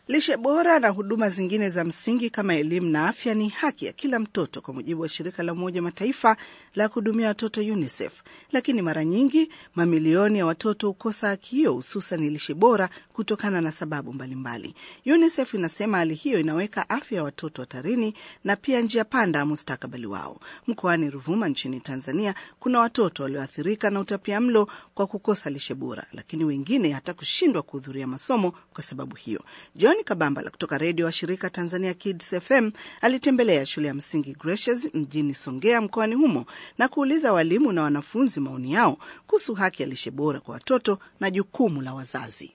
Lishe bora na huduma zingine za msingi kama elimu na afya ni haki ya kila mtoto kwa mujibu wa shirika la Umoja Mataifa la kuhudumia watoto UNICEF. Lakini mara nyingi mamilioni ya watoto hukosa haki hiyo, hususan lishe bora kutokana na sababu mbalimbali. UNICEF inasema hali hiyo inaweka afya ya watoto hatarini na pia njia panda ya mustakabali wao. Mkoani Ruvuma nchini Tanzania kuna watoto walioathirika na utapia mlo kwa kukosa lishe bora, lakini wengine hata kushindwa kuhudhuria masomo kwa sababu hiyo. John Kabambala kutoka redio wa shirika Tanzania Kids FM alitembelea shule ya msingi Gracious mjini Songea mkoani humo na kuuliza walimu na wanafunzi maoni yao kuhusu haki ya lishe bora kwa watoto na jukumu la wazazi.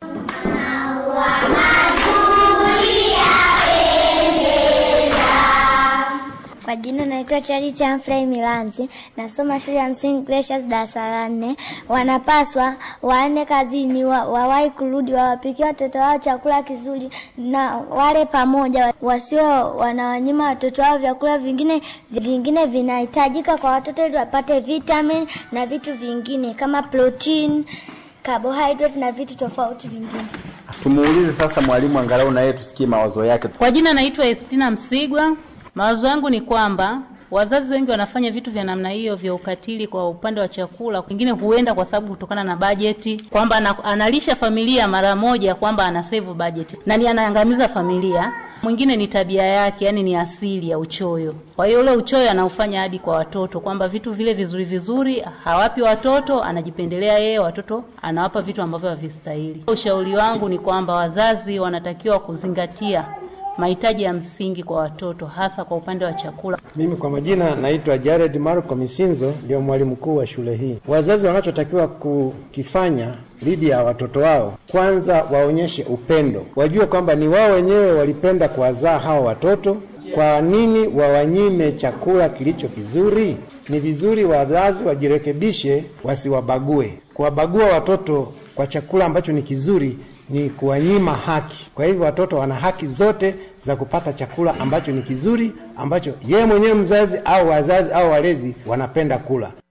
Kwa jina naitwa Charity Humphrey Milanzi, nasoma shule ya msingi Gracious darasa la nne. Wanapaswa waende kazini, wa, wawahi kurudi, wawapikie watoto wao chakula kizuri na wale pamoja, wasio wanawanyima watoto wao vyakula vingine vingine vinahitajika kwa watoto ili wapate vitamin na vitu vingine kama protein, carbohydrate na vitu tofauti vingine. Tumuulize sasa mwalimu angalau na yeye tusikie mawazo yake. Kwa jina naitwa Estina Msigwa. Mawazo yangu ni kwamba wazazi wengi wanafanya vitu vya namna hiyo vya ukatili kwa upande wa chakula. Wengine huenda kwa sababu kutokana na bajeti, kwamba ana, analisha familia mara moja, kwamba ana save budget na ni anaangamiza familia. Mwingine ni tabia yake, yani ni asili ya uchoyo. Kwa hiyo ule uchoyo anaufanya hadi kwa watoto, kwamba vitu vile vizuri vizuri hawapi watoto, anajipendelea yeye, watoto anawapa vitu ambavyo havistahili. Ushauri wangu ni kwamba wazazi wanatakiwa kuzingatia mahitaji ya msingi kwa watoto hasa kwa upande wa chakula. Mimi kwa majina naitwa Jared Marco Misinzo, ndio mwalimu mkuu wa shule hii. Wazazi wanachotakiwa kukifanya dhidi ya watoto wao, kwanza waonyeshe upendo, wajue kwamba ni wao wenyewe walipenda kuwazaa hawa watoto. Kwa nini wawanyime chakula kilicho kizuri? Ni vizuri wazazi wajirekebishe, wasiwabague. Kuwabagua watoto kwa chakula ambacho ni kizuri ni kuwanyima haki. Kwa hivyo watoto wana haki zote za kupata chakula ambacho ni kizuri, ambacho yeye mwenyewe mzazi au wazazi au walezi wanapenda kula.